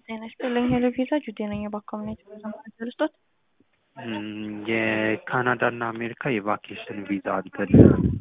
ጤና ይስጥልኝ ሄሎ ቪዛ ጁዴ ነኝ በኮሚኒቲ ቪዛ ስጦት የካናዳ እና አሜሪካ የቫኬሽን ቪዛ እንትን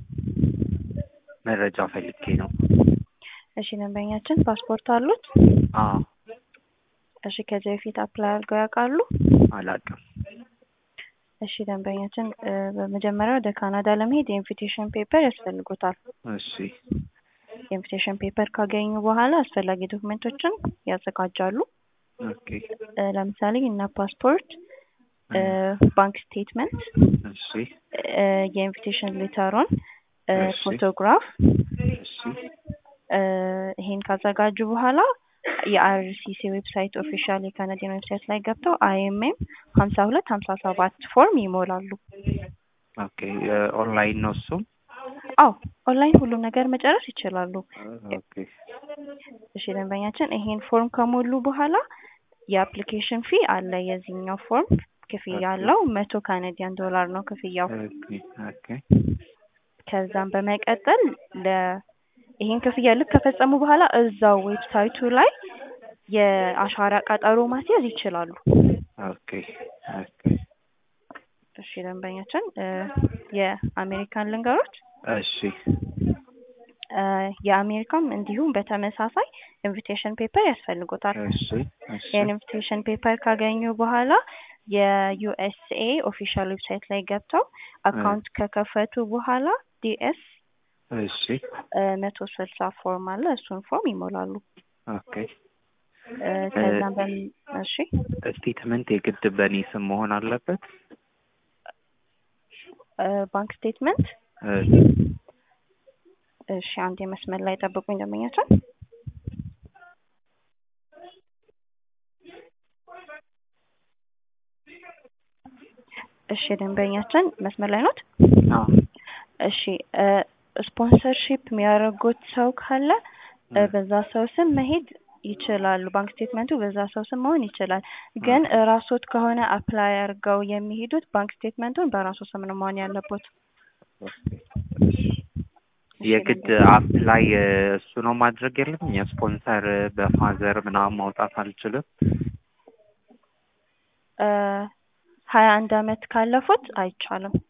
መረጃ ፈልጌ ነው። እሺ ደንበኛችን ፓስፖርት አሉት? አዎ እሺ ከዚህ በፊት አፕላይ አድርገው ያውቃሉ? አላውቅም። እሺ ደንበኛችን እ በመጀመሪያ ወደ ካናዳ ለመሄድ የኢንቪቴሽን ፔፐር ያስፈልጎታል። እሺ የኢንቪቴሽን ፔፐር ካገኙ በኋላ አስፈላጊ ዶክመንቶችን ያዘጋጃሉ። ኦኬ እ ለምሳሌ እነ ፓስፖርት፣ እ ባንክ ስቴትመንት፣ እሺ እ የኢንቪቴሽን ሌተሩን፣ እ እሺ። ፎቶግራፍ እሺ እ ይሄን ካዘጋጁ በኋላ የአርሲሲ ዌብሳይት ኦፊሻል የካናዲያን ዌብሳይት ላይ ገብተው አይኤምኤም ሀምሳ ሁለት ሀምሳ ሰባት ፎርም ይሞላሉ። ኦኬ ኦንላይን ነው እሱም? አዎ ኦንላይን ሁሉም ነገር መጨረስ ይችላሉ። ኦኬ እሺ ደንበኛችን ይሄን ፎርም ከሞሉ በኋላ የአፕሊኬሽን ፊ አለ። የዚህኛው ፎርም ክፍያ ኦኬ። አለው መቶ ካናዲያን ዶላር ነው ክፍያው። ኦኬ ኦኬ ከዛም በመቀጠል ለ ይሄን ክፍያ ልክ ከፈጸሙ በኋላ እዛው ዌብሳይቱ ላይ የአሻራ ቀጠሮ ማስያዝ ይችላሉ። ኦኬ ኦኬ እሺ ደንበኛችን እ የአሜሪካን ልንገሮች እሺ እ የአሜሪካም እንዲሁም በተመሳሳይ ኢንቪቴሽን ፔፐር ያስፈልጎታል። እሺ እሺ ይህን ኢንቪቴሽን ፔፐር ካገኙ በኋላ የዩኤስኤ ኦፊሻል ዌብሳይት ላይ ገብተው አካውንት ከከፈቱ በኋላ ዲኤስ እሺ መቶ ስልሳ ፎርም አለ እሱን ፎርም ይሞላሉ። ኦኬ እ ከዛም በም እሺ ስቴትመንት የግድ በእኔ ስም መሆን አለበት? እ ባንክ ስቴትመንት እ እሺ አንድ የመስመር ላይ ጠብቁኝ ደንበኛችን። እሺ ደንበኛችን መስመር ላይ ኖት? አዎ እሺ እ ስፖንሰርሺፕ የሚያደርጉት ሰው ካለ እ በዛ ሰው ስም መሄድ ይችላሉ። ባንክ ስቴትመንቱ በዛ ሰው ስም መሆን ይችላል። ግን ራሶት ከሆነ አፕላይ አድርገው የሚሄዱት ባንክ ስቴትመንቱን በራሱ ስም ነው መሆን ያለበት። የግድ አፕላይ እሱ ነው ማድረግ የለም የስፖንሰር በፋዘር ምናምን ማውጣት አልችልም? እ ሀያ አንድ አመት ካለፉት አይቻልም።